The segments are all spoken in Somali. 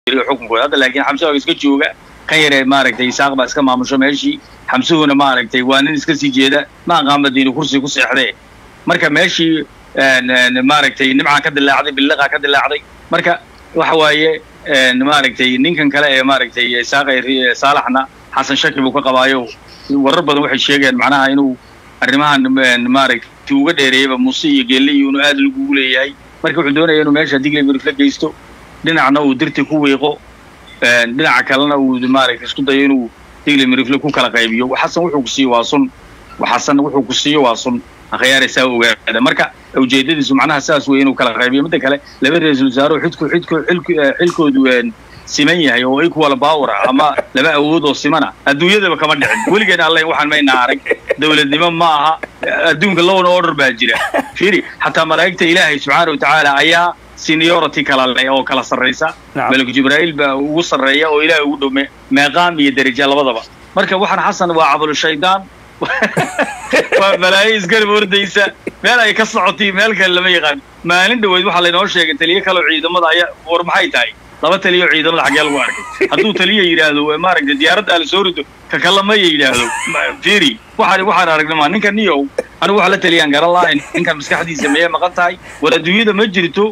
wareeriyo xukunkooda hadda laakiin xamse waa iska jooga kan yaree maaragtay isaaq baa iska maamusho meeshii xamsuhuna maaragtay waa nin iska sii jeeda ma aqaamadiinu kursi ku seexdee marka meeshii maaragtay nimcaa ka dilaacday billiqaa ka dilaacday marka waxa waaye maaragtay ninkan kale ee maaragtay isaaqa saalaxna xasan shaki buu ka qabaayo warar badan waxay sheegeen macnaha inuu arrimahan maaragtay uga dheereeyaba muuse iyo geelle iyo inuu aad lagugu leeyahay marka wuxuu doonaya inuu meesha digle mirifla geysto dhinacna uu dirti ku wiiqo dhinaca kalena uu maaragtay isku dayo inuu digle mirifle ku kala qaybiyo xasan wuxuu ku siiyo waa sun xasan wuxuu ku siiyo waa sun akhyaaraysaa ogaada marka ujeedadiisu macnaha saas wey inuu kala qaybiyo midda kale laba ra-iisul wasaare xidku xidku xilku xilkoodu siman yahay oo equal power ama laba awood oo simana adduunyadaba kama dhicin weligeena alle waxaan mayna arag dowladnimo ma aha adduunka lowna order baa jira fiiri xataa malaa'igta ilaahay subxaana watacaala ayaa seniority kala leh oo kala sarraysa maliku jibraa'iil baa ugu sarreeya oo ilaahay ugu dhow meeqaam iyo deraja labadaba marka waxaan xasan waa cabulu shaydaan waa balaayo isgarab ordaysa meel ay ka socotay meel kale lama yaqaan maalin dhaweyd waxaa laynoo sheegay taliyo kaleo ciidamada ayaa war maxay tahay laba taliyo ciidamada xaggee lagu arkay hadduu taliya yidhaahdo maaragtay diyaaradda ala soo rido ka kalamaya yidhaahdo firi waxaan waxaan aragnay ma ninka niyow anigu waxa la taliyaan garan lahayn ninkan maskaxdiisa mayay maqan tahay war adduunyada ma jirto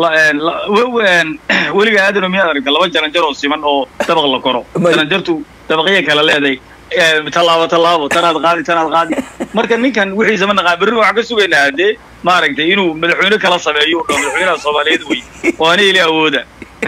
weliga aadano miyaad aragta laba jaranjar oo siman oo dabaq la koro jaranjartu dabaqya kala leeday tallaabo tallaabo tanaad qaadi tanaad qaadi marka ninkan wixiisa ma naqaan berrina waxaan ka sugaynaa haddee maaragtay inuu madaxweyne kala sameeyo oo madaxweynaha soomaaliyeed wey oo ana ili awooda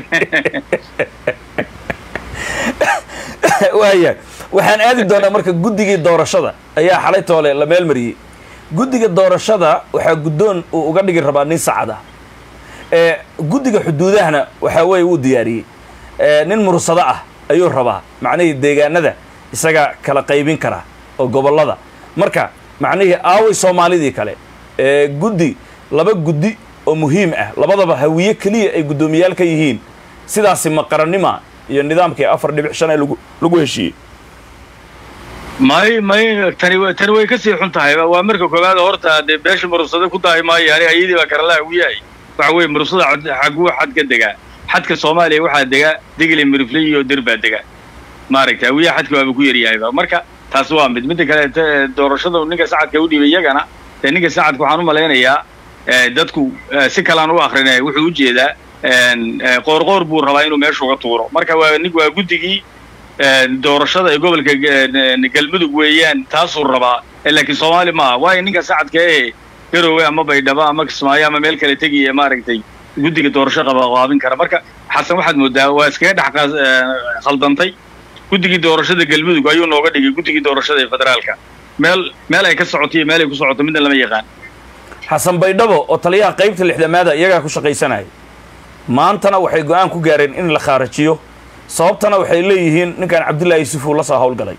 waaya waxaan aadi doonaa marka guddigii doorashada ayaa xalay toole la meel mariyey guddiga doorashada waxaa guddoon uu uga dhigi rabaa nin sacad ah guddiga xuduudahana waxaa weeye wuu diyaariyey nin mursado ah ayuu rabaa macnihii deegaanada isaga kala qaybin kara oo gobollada marka macnihii aaway soomaalidii kale guddi laba guddi oo muhiim ah labadaba hawiye keliya ay guddoomiyaal ka yihiin sidaasi maqarannima iyo nidaamkii afar dhibic shan ee lagu lagu heshiiyey may may tani tani way kasii xun tahay waa marka koowaad horta dee beesha murursada ku daahi maayo ani ayadii baa karala hawiyahay waxa weeye murursada xaguu xad ka degaa xadka soomaaliya waxaa degaa digli mirifle iyo dir baa degaa maaragtay hawiyaha xadka waaba ku yaryahayba marka taas waa mid midda kale doorashada ninka sacadka u dhiibay iyagana dee ninka sacadka waxaan u malaynayaa dadku si kalaan u akrinaya wuxuu u jeedaa qoorqoor buu rabaa inuu meesha uga tuuro marka waa nin waa guddigii doorashada ee gobolka galmudug weeyaan taasuu rabaa laakiin soomaali maaha waayo ninka sacadka ee garowe ama baydhabo ama kismaayo ama meel kale tegiya maaragtay guddiga doorasho qabanqaabin kara marka xasan waxaad moodaa waa iskaga dhex khaldantay guddigii doorashada galmudug ayuu nooga dhigay guddigii doorashada ee federaalka meel meel ay ka socoto iyo meel ay ku socoto midna lama yaqaan xasan baydhabo oo taliyaha qaybta lixdamaada iyagaa ku shaqaysanaya maantana waxay go-aan ku gaareen in la khaarajiyo sababtana waxay leeyihiin ninkan cabdullaahi yusufu la soo hawlgalay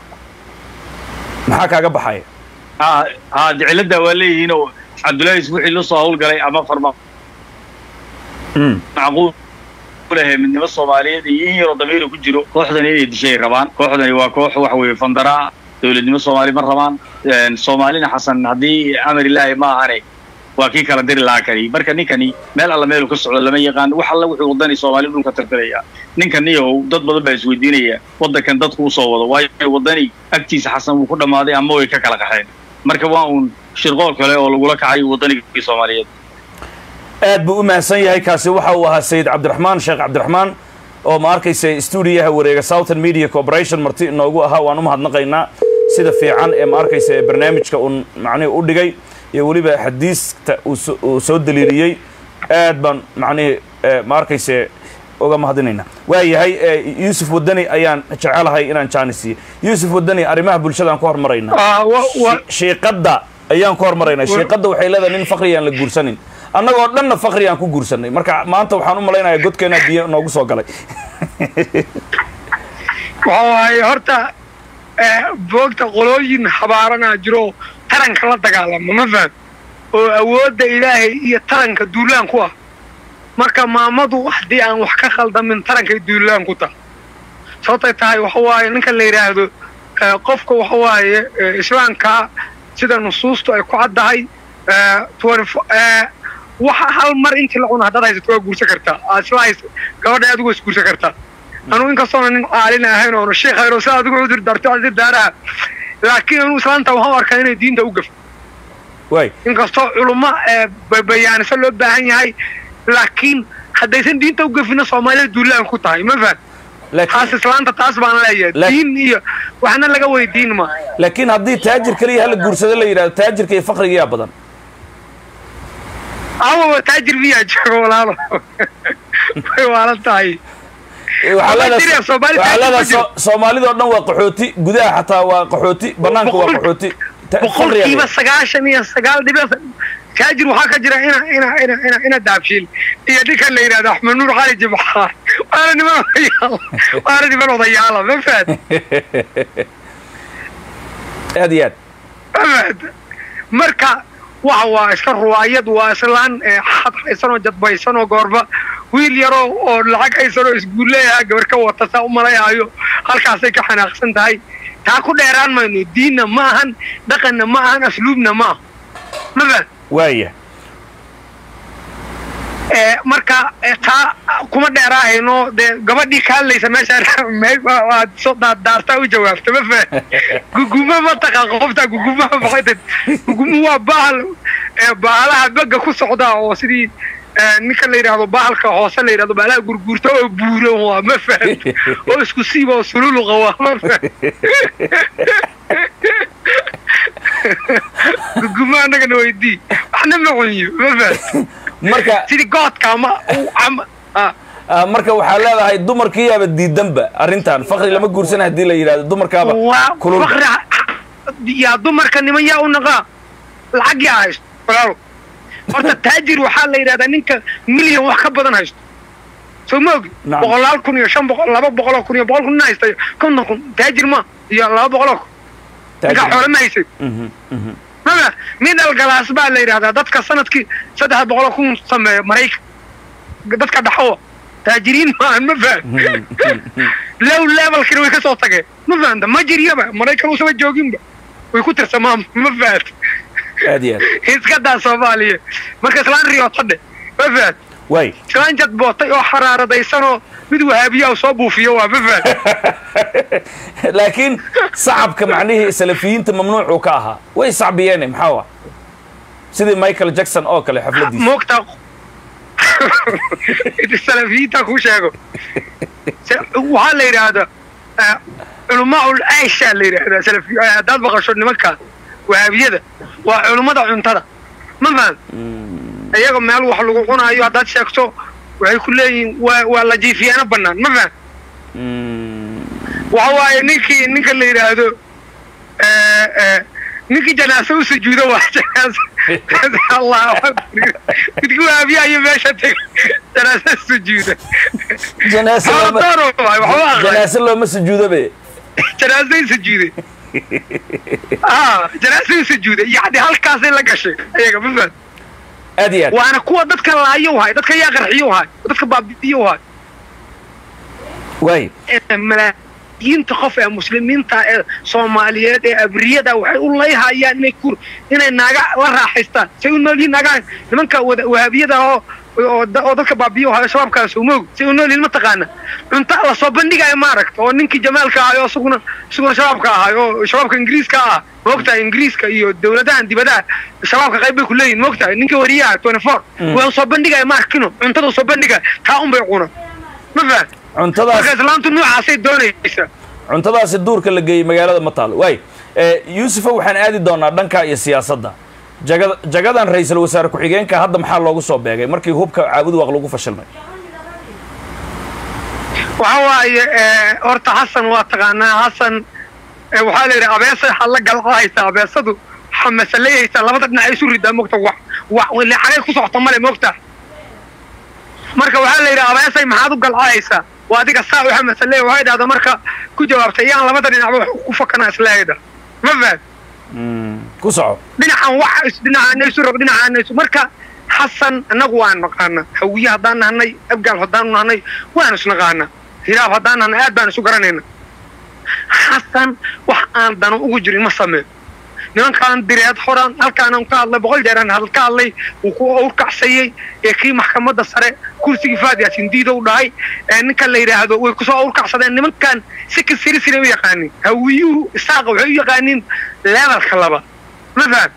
maxaa kaaga baxaya ha ha de cilladda waa leeyihiin oo cabdullaahi yusuf wixii la soo hawlgalay ama farma macquul lehe midnimo soomaaliyeed iyo in yaroo damiira ku jiro kooxdan inay dishay rabaan kooxdani waa koox waxa weeye fandaraa dowladnimo soomaali ma rabaan soomaalina xasan haddii amar ilaahi ma ahane waa kii kala diri lahaa kani marka ninkani meel alla meelu ka socdo lama yaqaan wax alla wuxuu wadani soomaali dhulka tirtiraya ninkan niyow dad badan baa isweydiinaya waddankan dadku usoo wado waayo waddani agtiisa xasan wuu ku dhammaaday ama way ka kala qaxeen marka waa uun shirqool kale oo lagula kacay waddanigii soomaaliyeed aad buu u mahadsan yahay kaasi waxa uu ahaa sayid cabdiraxmaan sheekh cabdiraxmaan oo ma arkaysa stuudiyaha wareega southern media corporation marti inoogu ahaa waan u mahadnaqaynaa sida fiican ee ma arkaysa ee barnaamijka uun macnihi u dhigay iyo weliba xadiista uu soo daliiliyey aad baan macnihii ma arkayse uga mahadinaynaa waa yahay yuusuf wadani ayaan jecelahay inaan jaanisiiyo yuusuf wadani arrimaha bulshadaan ku hormaraynaa shiiqadda ayaan ku hormaraynaa shiiqadda waxay leedahay nin fakri aan la guursanin annagoo dhanna fakri aan ku guursanay marka maanta waxaan u malaynayaa godkeenaa biyo noogu soo galay waxa waaye horta boogta qolooyin habaaranaa jiro taranka la dagaalama ma faham oo awoodda ilaahay iyo taranka duulaan ku ah marka maamadu haddii aan wax ka khaldamin tarankay duulaan ku taha sababtay tahay waxa waaye ninka la yidhaahdo qofka waxa waaye islaamka sida nusuustu ay ku caddahay waxa hal mar intii la cuno haddaad haysato waa guursan kartaa aad isla haysa gabadha adigu waa isguursan kartaa anugu inkastoona nin caalin ahayn oona sheekh ahayn oo sida adigu cudur darto cudur daaraha laakiin anuu islaanta waxaan u arkaa inay diinta u gafto waay inkastoo culummo ee ba- bayaanisa loo baahan yahay laakiin haddaysan diinta u gafina soomaalida duulaan ku tahay ma faham taas laakiin islaanta taas baan leeyahay La- diin iyo waxna laga weydiin ma laakiin haddii taajir keliya hala guursado la yidhahdo taajirka iyo fakriga yaa badan awaba taajir miyaa joogo walaalo way waalan tahay Eh, waxaa Ama leedahay- jira, Soomaali waxaa taajir ma leedahay jiro. so- soomaalida oo dhan waa qaxooti gudaha xataa waa qaxooti banaanka waa Boqol- qaxooti Ta- boqolkiiba fakriga sagaashan iyo sagaal dhibic taajir waxaa ka jira ina ina ina ina ina daabshiil iyo ninkan la yidhahdo axmed nuur cali jimcaar waana niman odayaala waana niman odayaala ma fahad aad iyo aad ma fahad marka waxa waa iska ruwaayad waa islaan ee xad haysan oo jadbaysan oo goorba wiil yaroo oo lacag haysan oo isguuleeyaha gabar ka wata saa u malayaayo halkaasay ka xanaaqsan tahay taa ku dheeraan mayno diinna ma ahan dhaqanna ma ahan asluubna ma aha ma fahad waaya ee marka ee, taa kuma dheeraahayno dee gabadhii ka hadlaysa meesha me- waa- waad soo daa- daartaa u jawaabta ma fahan guguma ma taqaan qofta gugumaha maxay gugumu waa bahal ee bahalaha bega ku socda oo sidii ee, ninka la yidhaahdo bahalka hoose la yidhahdo bahalaha gurguurta oo buuran waa ma fahan oo isku siiba oo sululuqa waa ma fahan guguma annagana weydii waxna ma cunyo ma fahan marka sidii goodka ama u- ama ah, ah, marka waxaa leedahay dumarkiyaaba diidanba arrintan fakri lama guursan haddii la yidhahdo dumarkaaba waa kulul fakri yaa dumarka niman yaa u naqaa lacag yaa haysto walaalo horta taajir waxaa la yidhahdaa ninka milyan wax ka badan haysto soo ma ogi Nacam. boqolaal kun iyo shan boqol laba boqoloo kun iyo boqol kun nin haysta konton kun taajir ma iyo laba boqoloo kun ninkaa xoole ma haysay Mhm, mhm. maba middle galaas baa la yidhahdaa dadka sanadkii saddex boqoloo kun sameeya maraykan dadka dhaxowa taajiriin maahan ma faham low levelkina way ka soo tageen ma fahamta ma jiryaba maraykan usaba jooginba way ku tirsamaan ma fahamta aad iyo aad iska daa soomaaliya marka islaan riyootadhe ma fahamta waay islaan jad bootay oo xaraaradaysanoo mid wahaabiya soo buufiyo waa ma fahamta laakiin sacabka macnihii salafiyiinta mamnuucuu ka ahaa way sacbiyeene maxaa wa sidii michael jackson oo kale xafladiisa moogtaa salafiyiinta ku sheego Se- waxaa la yidhaahdaa eh, culamaa'ul aisha la yidhaahdaa salafi eh, haddaad maqasho nimanka wahaabiyada waa culummada cuntada ma faham iyaga meel wax lagu cunaayo haddaad sheegto waxay ku leeyihiin waa waa la jiifiyaano bannaan ma faham Mm, waxa waaye ninkii ninka la yidhaahdo eh, eh, ninkii janaase u sujuudo waa janaase allahu akbar midkii waabiya iyo meesha teg janaase sujuuda janaase looma- Haladaro waay, waxba aqaan. janaase looma sujuudabe janaasay sujuuday ah janaasay sujuuday yacni halkaasay la gashay ayaga ma fahad aad iyo aad waana kuwa dadka laayo wahay dadka yaa qarxiyo wahay dadka baabi'iyo wahay waay ee malaayiinta qof ee muslimiinta ee soomaaliyeed ee abriyada waxay u layhayaan inay kur inay naaga la raaxaystaan say u noolyihiin naagaha nimanka wada wahaabiyada oo oo da- oo dadka baabiyo hayo shabaabkaas umog say u noolyihiin mataqaana cunto la soo bandhigayo maaragta oo ninkii jamaalka ahay oo isaguna isaguna shabaabka ahay oo shabaabka ingiriiska ah moogtahay ingiriiska iyo dowladahan dibadaha shabaabka qayb bay ku leeyihin moogtahay ninka wariyaha twenty four waa soo bandhigaya maarkino cuntada soo bandhigaya taa un bay cuna ma fahad cuntadaas marka islaamtu noocaasay doonaysa cuntadaasi duurka la geeyey magaalada ma taalo waay Eh, yuusufa waxaan aadi doonaa dhanka iyo siyaasadda jagada jagadan ra-iisul wasaare ku-xigeenka hadda maxaa loogu soo beegay markii hubka caabud waaq lagu fashilmay waxa waaye eh, horta xasan waa taqaanaa xasan eh, waxaa la yidhi abeesa waxaad la galcahaysaa abeesadu waxaa masalayaysaa labada dhinac ay isu ridaa mogta wax wax ile xagay ku socota male mogta marka waxaa la yidhi abeesay maxaad u galcahaysaa waa adiga saa waxa masalaya waxay dhahda marka ku jawaabtay yaan labada dhinacba wax ku fakanaa isleeyda ma fahad ku soco dhinacan wax is- dhinacaana isu rog dhinacaana isu marka xasan annagu waan naqaana hawiye haddaan nahnay abgaal haddaanu nahnay waan isnaqaana hilaab haddaan nahnay aad baan isu garanayna xasan wax aan dano ugu jirin ma sameeyo nimankaan direed horaan halkaanaan ka hadlay boqol jeeraan had ka hadlay wuu ku awrkacsayey ee kii maxkamadda sare kursigii faad yaasin diida u dhahay ee ninkan la yidhaahdo way kusoo awrkacsadeen nimankan si ka siri siri u yaqaanin hawiyuhu isaaqa waxay u yaqaanin levelka laba ma faham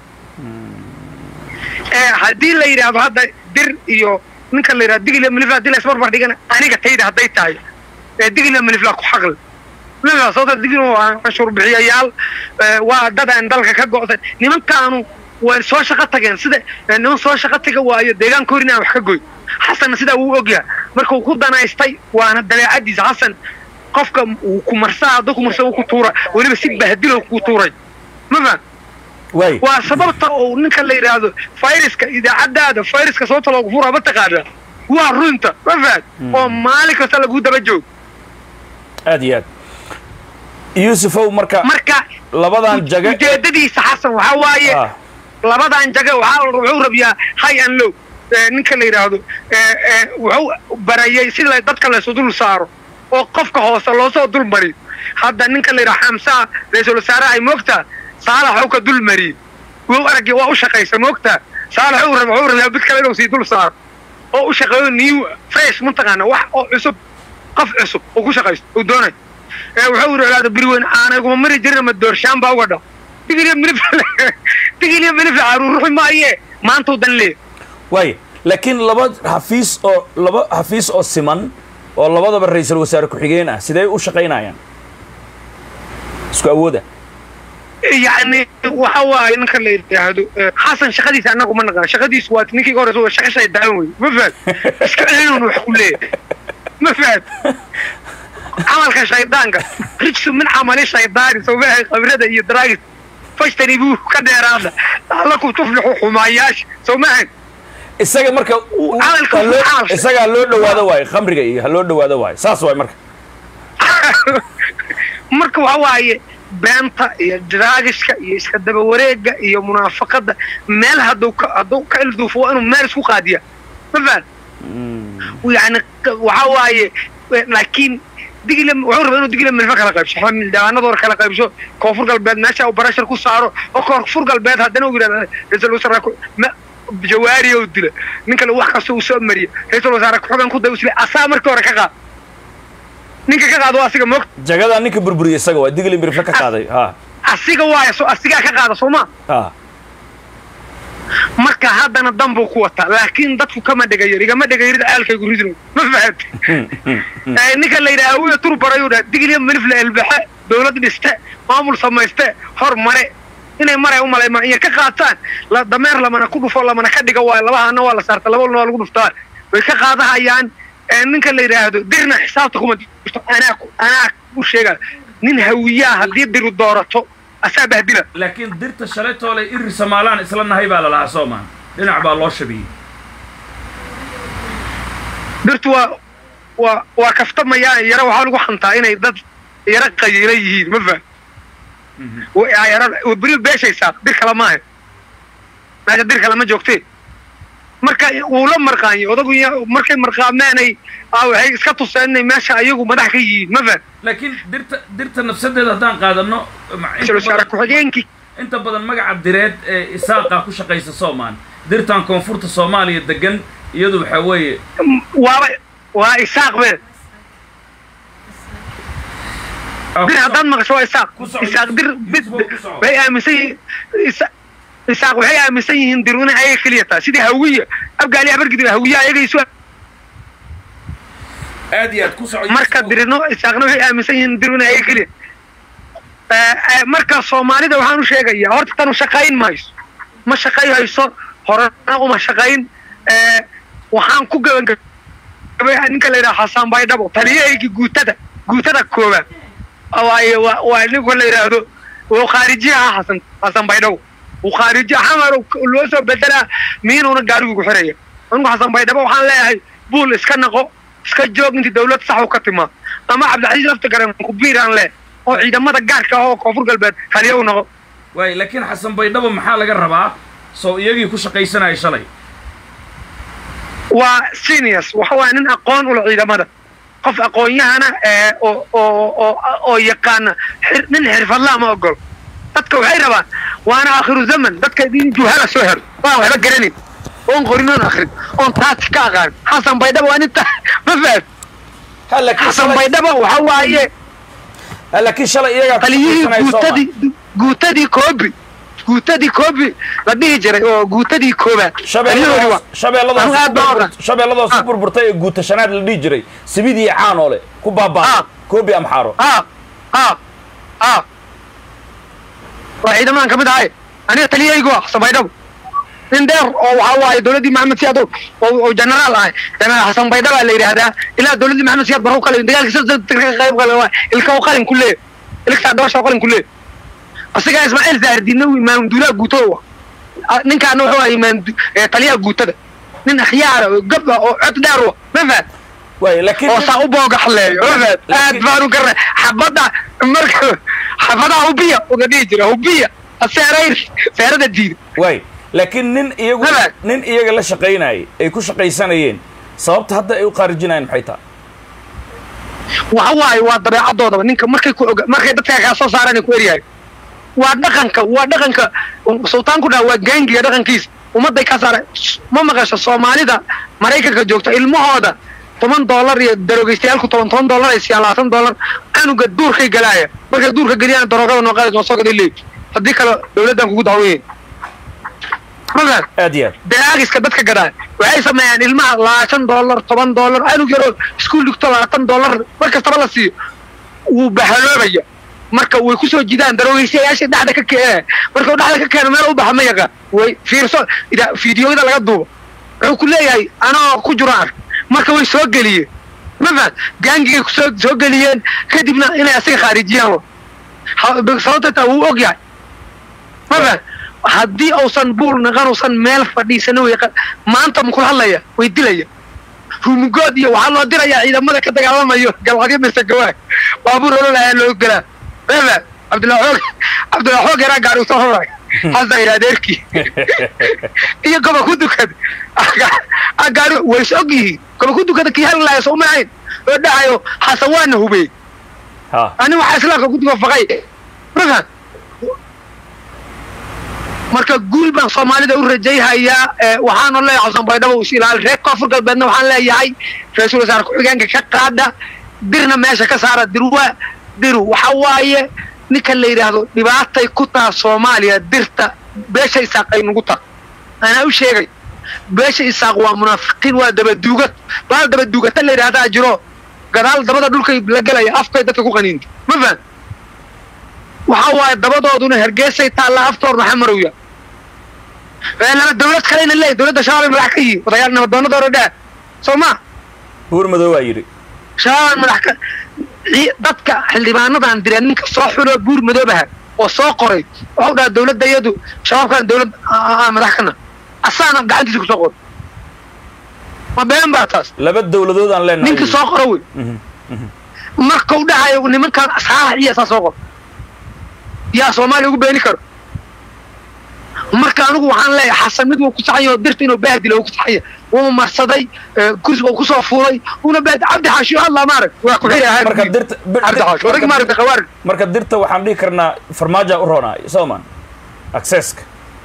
ee haddii la yidhaahdo hadda dir iyo ninkan la yidhahdo digila milifla haddii la isbarbar dhigana aniga tayda hadday tahay ee digila milifla ku xaqli milifla sababta digila waa canshuur bixiyayaal ee, waa dad aan dalka ka go'san nimankaanu way soo shaqo tageen sida ee, niman soo shaqo taga waayo deegaanka hor inaan wax ka goy xasanna sidaa wuu ogyahay marka uu ku danaystay waana dabeecadiisa xasan qofka uu ku marsaa hadduu ku marsa uu ku tuura weliba si bahdilo ku tuuray ma faham waay waa sababta uu ninka la yidhaahdo fayraska idaacadaada fayraska sababta loogu furaa mataqaana waa runta ma fahad oo maalin kasta lagu daba joog aad iyo aad yuusufow marka marka labadan jaga ujeedadiisa xasan waxaa waaye ah labadan jaga waxaa wuxuu rabiyaa high and low ee, ninka la yidhaahdo ee, ee, wuxuu barayay si la dadka laysu dul saaro oo qofka hoose loosoo dul mariyo hadda ninka la yidhaha xamsaa ra-iisul wasaaraha ay moogtaa saalax waxuu ka dul mariyey wuu aragay waa u shaqaysa moogtaa saalax wuxuu raba wuxuu rabaa mid kale inuu sii dul saaro oo u shaqeeyo new fresh mataqaana wax oo cusub qof cusub uu ku shaqaysto uu doonayo ee wuxuu yidhahdaa beriweyn aanaguma mari jirin ama doorshaan baa uga dhao digiliya milif digiliya milif caruuruxi maaye maantuu dan leeya waay laakiin laba xafiis oo laba xafiis oo siman oo labadaba ra-iisul wasaare ku-xigeen ah sidee u shaqaynayaan isku awooda yacni waxa waaye ninka la yidhaahdo eh, xasan shaqadiisa annagu ma naqaan shaqadiisu waa ninkii hore waa shaqa shaydaan wey ma fahad iska celinun wax ku leeyahay ma fahad camalka shaydaanka rijsu min camali shaydaani sawmaha khabrada iyo daraagis fashtani buu ka dheeraada lakum tuflixu xumaayaasha sawmahan isaga marka u- Camalka ha loo- camalka. isagaa loo dhawaado waayo khamriga iyo ha loo dhawaado waayo saas waay marka marka waxa waaye beenta iyo draagiska iyo iska daba wareega iyo munaafaqada meel hadduu ka hadduu ka ilduufo waa inuu meel isku qaadiya ma fahad yani waxa waaye laakiin digile wuxuu rabaa inuu digile milfa kala qaybsho xildhibaanadoor kala qaybsho koonfur galbeed meesha uu barashar ku saaro oo koonfur galbeed haddana uu yidhahda ra-iisul wasaare ku- ma- jawaari oo dila nin kale wax kasta uu soo mariya ra-iisul wasaare ku-xigeen ku daba usile asaa markii hore ka qaad ninka ka qaado waa asiga moogta jagadaa ninka burburiya isaga waa digli mirifle ka qaaday ha asiga waaya so asigaa ka qaada soo ma ha marka haddana dan buu ku wataa laakiin dadku kama dhegayar igama dhegayarida aalkaygu ridno ma fahad Eh, ninka la yidhaha awiya tur barayuu dhaha digliya milifle elbaxe dawlad dhiste maamul samayste hor mare inay maray u malaymaan iyo ka qaataan la dameer lamana ku dhufo lamana ka dhiga waayo labahana waa la saarta laba waa lagu dhuftaa way ka qaadahayaan Eh, ninka la yidhaahdo dirna xisaabta kuma jirto anaa ku- anaa u sheega nin hawiyaa haddii diru doorato asaa bahdila laakiin dirta shalaytoole iri somaalaan isla nahay baa lalahaa soomaan dhinac baa loo shabiyey dirtu waa waa waa kaftamayaan yaro waxaa lagu xantaa inay dad yaro qayiila yihiin ma faham Wa- yaro beri beeshaysaa dir kale maaha meesha dir kale ma joogtee marka wuu la marqaanyay odagu ya- markay marqaameenay ah, waxay iska tuseen inay meesha ayagu madax ka yihiin ma faham laakiin dirta dirta nafsadeeda haddaan qaadano ma- inta ra-iisul wasaare badan- ku-xigeenkii inta badan magaca direed ee isaaqa ku shaqaysa soomaan dirtan koonfurta soomaaliya degan iyadu waxaa weeye waaba waa isaaq be Ah, dir haddaad maqasho waa isaaq ku soco. isaaq dir bid Ku soco. waxay aaminsan yihiin isa- isaaq waxay aaminsan yihiin dir inay ayaga keliya tahay sidii hawiya abgaali abargidi hawiya ayaga isu aad iyo aad ku soco marka Yusuf. dirino isaaqna waxay aaminsan yihiin dir inay ayaga keliya Eh, eh, marka soomaalida waxaan u sheegayaa horta tanu shaqayn mayso ma shaqayhayso horena uma shaqayn Eh, waxaan ku gabagabay ninka la yidhaha xasaan baydhabo taliyahaygii guutada guutada koobaad waaye waa waa ninka la yidhaahdo wuu khaarijiya ah xasan xasan baydhabo wuu khaarijiya xamar loo soo bedelaa miinuuna gaarigu ku xiraya anigu xasan baydhabo waxaan leeyahay buul iska naqo iska joog intii dawlad sax u ka timaa ama cabdilcasiis lafta garan kubiiraan leh oo ciidamada gaarka ah oo koonfur galbeed haliya u naqo waay laakiin xasan baydhabo maxaa laga rabaa soo iyagii ku shaqaysanaya shalay waa seniors waxa waaya nin aqoon ula ciidamada qof aqoon-yahana ee oo oo oo oo yaqaana xir- nin xirfadlaa ma ogolo dadka waxay rabaan waana aakhiru zaman dadka in juhala soo hero waan waxba garanin oon qorin oon akrin oon taasi ka aqaan xasan baydhaba waa ninta ma fahad ha laakiin xasan shalay- baydhaba waxa waaye ha laakiin shalay iyagaa ku taliyihii tirsanaya Soomaa. guutadii guutadii koobi guutadii koobi la dhihi jiray oo guutadii koobaad taliyahoodii waa shabeelladaas Anigu aad baan u aqaan. shabeelladaas Ah. ku burburtay ee guutashanaad la dhihi jiray sibidii caanoole ku baabaa Ah. koobi amxaaro ah ah ah waa ciidamadan ka mid ahay aniga taliyahaygu ah xasan baydhabo nin dheer oo waxa waaye dowladdii maxamed siyaad oo oo generaal ahay generaal xasan baydhaba la yidhaahdaa ilaa dowladdii maxamed siyaad barru kale dagaalkii sida ka qayb gala waa ilka oo qalin ku leeyahay ilka doosha oo qalin ku leeyahay asigaa ismaaciil zaahirdiinna uu imaam duulaha guutada wa ninkaana wuxuu ahaa imaam du- eh, taliyaha guutada nin akhyaara oo gab ah oo cod dheer wa ma fahad waay laakiin oo saa u boogaxleeyo ma fahad aad Laakiin- baan u garnay xabadda marka xabadaha hubiya uga dhihi jira hubiya seerayr seerada diida waay laakiin nin iyagu Habag. nin iyaga la shaqaynayay ay ku shaqaysanayeen sababta hadda ay u qaarijinayaan maxay tahay waxa waaye waa dabeecadoodaba ninka markay ku oga markay dadka kaa soo saaraan ku eryahay waa dhaqanka waa dhaqanka sultaanku dhaha waa gaangiga dhaqankiisa ummadday ka saara ma maqasho soomaalida maraykanka joogta ilmahooda toban dollar iyo darogeystayaalku toban toban dollar ay siiyaan labaatan dollar canuga duurkay galaaya markay duurka geliyaan daroogada noo qaadi noo soo gaday leey haddii kale dowladdan kugu dacweyey magan aad iyo aad daraagiska dadka gadaa waxay sameeyaan ilmaha labaatan dollar toban dollar anug yaroo iskuul dhigto labaatan dollar mar kastaba la siiyo wuu bahaloobaya marka way kusoo jidaan daroogeysyayaashii dhexda ka keenee marka uu dhexda ka keeno meel u baxa ma yaqaan way fiirso ida fiidiyoyada laga duubo wuxuu ku leeyahay anoo ku jiro ark marka way soo geliyeen ma fahan gaangigay kusoo soo geliyeen kadibna inay asiga khaarijiyaan wa Ha- sababta taa wuu og yahay ma fahan haddii uusan buul naqan uusan meel fadhiisana way qa- maanta makula hadlaya way dilaya rumugood iyo waxaa loo dirayaa ciidamada ka dagaalamayo galcadyo mise gawaag baabuur olol ayaa loo gelaa mama cabdillah xoog cabdillah xoog yaraa gaari usoo horay xasan yidhi adeerkii iyo goba ku dukad gaari ways og yihiin goba ku dukada kii hal laaya soo ma ahayn oo dhahayo xasan waana hubey ha ani waxaa islaamka ku duka faqay mafaham marka guul baan soomaalida u rajayhayaa ee waxaana leeyahay xasan baydhabo is ilaali reer koonfur galbeedna waxaan leeyahay ra-iisul wasaare ku-xigeenka ka qaada dirna meesha ka saara dirwa diru waxa waaye ninka la yidhaahdo dhibaatay ku taha soomaaliya dirta beesha isaaq ay nugu taha anaa u sheegay beesha isaaq waa munaafiqiin waa dabaduugad baal dabaduugata la yidhaahdaa jiro gadaal dabada dhulkay la gelaya afkay dadka ku qaniinta ma faham waxa waaye dabadooduna hergeesay taallaa aftoorna xamarowya ee laba dawlad kalena leeyahy dowladda shabaab ay madax ka yihiin odayaal nabadoonada hore dhaa soo ma buur madow waa yidhi shabaab madax ka cii- dadka xildhibaanadan direen ninka soo xuloo buur madoobaha oo soo qoray waxau dhaha dowladda iyadu shabaabkan dowlad aa- aa madax kana asaana gacantiisa kusoo qoray ma been baa taas laba dowladood aan leenahay ninkii soo qoro wey Mhm. markau dhahayo nimankan saalax iyo saa soo qor yaa soomaaliya ugu beeni karo marka anigu waxaan leeyahay xasan mid wuu ku saxanya oo dirta inuu bahdilo uu ku saxanya wuu marsaday ee, kursiga uu kusoo fuulay una baad cabdi xaashi hadlaa maarag waa ku xiri ahaan marka dirta bir- cabdi xaashi odag marka- maaragta khawaarid marka dirta waxaan dhihi karnaa farmaaja u roonaa sooman accesska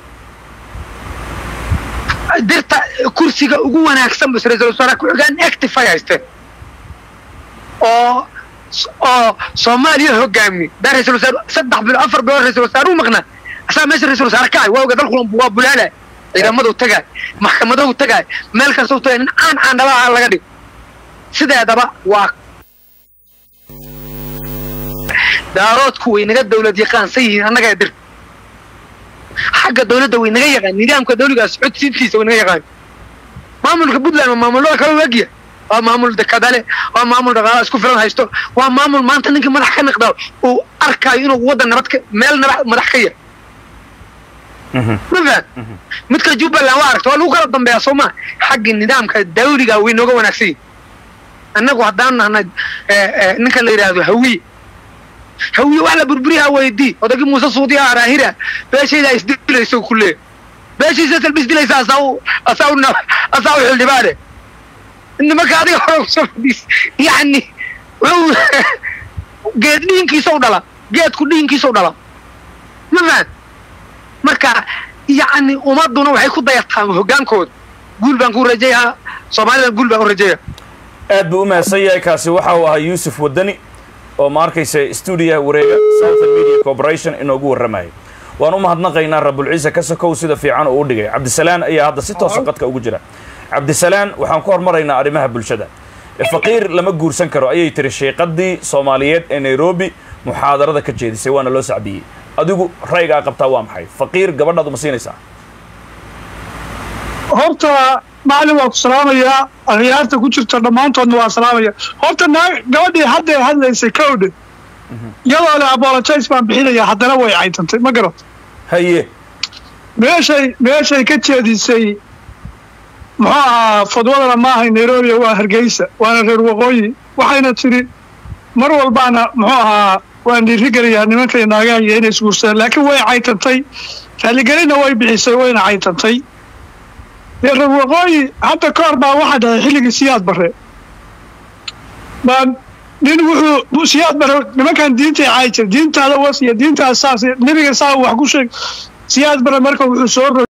dirta kursiga ugu wanaagsan bas ra-iisul wasaare ku-xigaan active ay haysteen oo oo soomaaliya hogaami daa ra-iisul wasaare saddex bilo afar bilood ra-iisul wasaare u maqnaa asaa meesha ra-iisul wasaare ka ahay waa oga dalku waa bulaala ciidamadu tagaay maxkamadahu tagaay meel kastau tagay nin caan caan dhabaha laga dhigo sideedaba waa daaroodku way naga dawlad yaqaansan yihiin annagaa dirta xagga dawladda way naga yaqaan nidaamka dawligaas codsiintiisa way naga yaqaan maamulka puntland waa maamulada kale wagiya waa maamul dekadale waa maamul dhaqaala isku filan haysto waa maamul maanta ninkii madax ka niqdaa uu arkaayo inuu waddan nabad ka meel nabad madax ka yahay ma fahad midka jubbaland waa aragta waa lagu kala dambeeyaa soo maa xagga nidaamka dawliga way nooga wanaagsan yihin annagu haddaan nahnay ninka la yidhaahdo hawiye hawiye wax la burburiyaa weydii odagii muuse suudiya araahira beeshayda isdilayso ku leeya beeshiisa salba isdilaysa asaa u asaa u na- asaa u xildhibaane nimanka adiga hore kusoo fadhiis yacni wuxuu geed dhiinkiisa u dhala geedku dhiinkiisa u dhala ma fahad marka yacni ummaduna waxay ku dayataan hoggaankooda guul baan ku rajayaa soomaalida guul baan u rajeeya aad buu u mahadsan yahay kaasi waxa uu ahaa yuusuf wadani oo ma arkaysa stuudiyaha wareega southern media corporation inoogu warramayay waan u mahadnaqaynaa rabulciise ka sokow sida fiican uu u dhigay cabdisalaan ayaa hadda si toosa qadka ugu jira cabdisalaan waxaan ku hormaraynaa arrimaha bulshada faqiir lama guursan karo ayay tiri sheeqadii soomaaliyeed ee nairobi muxaadarada ka jeedisay waana loo sacbiyey adigu ra'yigaa qabtaa waa maxay faqiir gabadhaadu ma siinaysaa horta macalin waa ku salaamayaa akhyaarta ku jirta dhammaantoodna waa salaamaya horta naa gabadhii hadday hadlaysay kowdhe iyadoo le apologize baan bixinaya haddana way caytantay ma garat haye meeshay meeshay ka jeedisay muxuu ahaa fadwadana maahay nairobi waa hargeysa waana reer waqooyi waxayna tidhi mar walbaana muxuu ahaa waan dhiirigelayaa nimankay naagaha iyo inay isguursadaan laakiin way caytantay raaligelinna way bixisay wayna caytantay dee reer waqooyi hadda ka hor baa waxaa dhahay xilligii siyaad bare baa nin wuxuu siyaad bare nimankan diintay caayi jira diintaada was iyo diintaada saas nebiga saa wax ku sheeg siyaad bare marka wuxuu soo